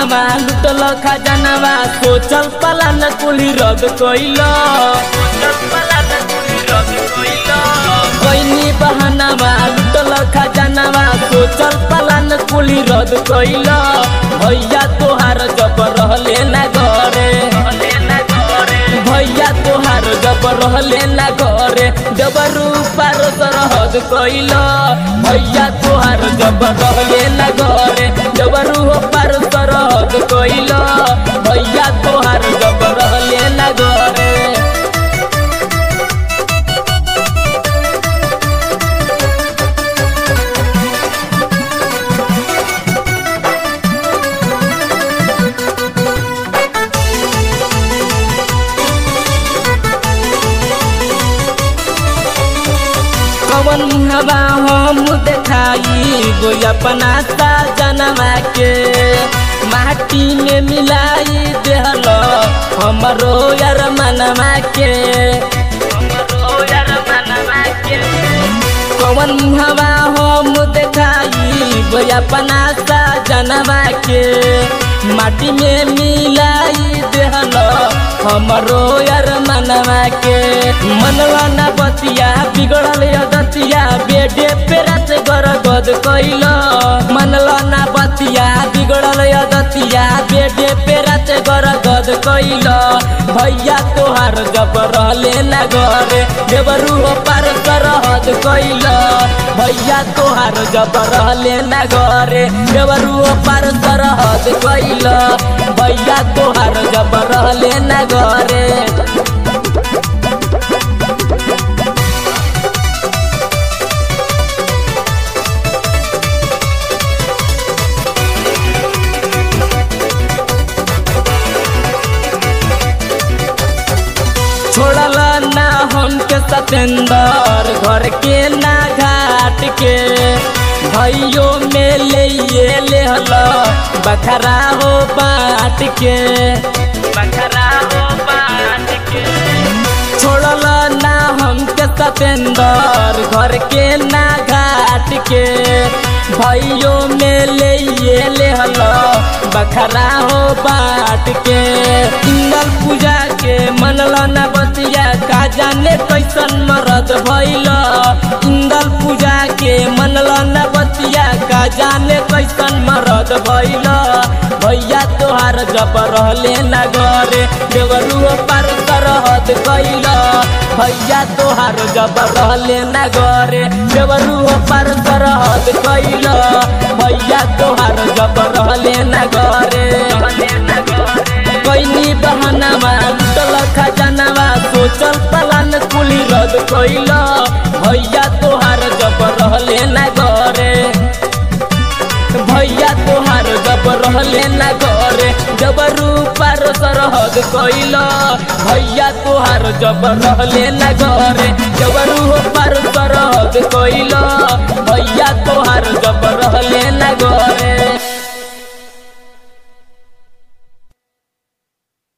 बहानावा लुटल खजानावा सोचल पलान कुली रद कइल कैनी बहानावा लुटल खजानावा सोचल पलान कुली रद कइल भैया तोहार जब रहले ना घरे भैया तोहार जब रहले ना घरे जब रूपार सरहद कइल भैया तोहार जब रहले ना घरे जब रूपार सरहद कइल भैया तोहार जब रहले ना घरे कवन हवा हम देखाई गो अपना जनवा के माटी में मिलाई देहल हमरो यार मनवा के कवन हवा हम देखाई गो अपना जनवा के माटी में मिलाई देहल हमरो यार मनवा के मनवा ना बतिया बिगड़ल दतिया बेडे पे रात गरगद कइल मनला ना बतिया बिगड़ल दतिया बेडे पे रात गरगद कइल भैया तोहार जब रहले ना घरे देवरू पार सरहद कइल भैया तोहार जब रहले ना घरे देवरू पार सरहद कइल भैया तोहार जब रहले ना घरे छोड़ल ना हमके सतेंदर घर के ना घाट के भैयो में ले ये ले हलो बखरा हो बाट के बखरा हो बाट के छोड़ल ना हमके सतेंदर घर के ना घाट के भैयो में ले ये ले हलो बखरा हो बाट के इंगल पूजा के मनल न बतिया का जाने कैसन मरद भैल इंगल पूजा के मनल न बतिया का जाने कैसन मरद भैल भैया तोहार जब रहले न घरे देवरू पार सरहद कैल भैया तोहार जब रहले न घरे देवरू पार सरहद कैल भैया तोहार जब रहले न घरे कैनी बहानावा लुटल खजानावा सोचल पलान कुली रद कैल भैया तोहार जब रहले ना घरे भैया तोहार जब रहले ना घरे जब रूपार सरहद कैल भैया तोहार जब रहले ना घरे जब रूपार सरहद कैल भैया तोहार जब रहले ना घरे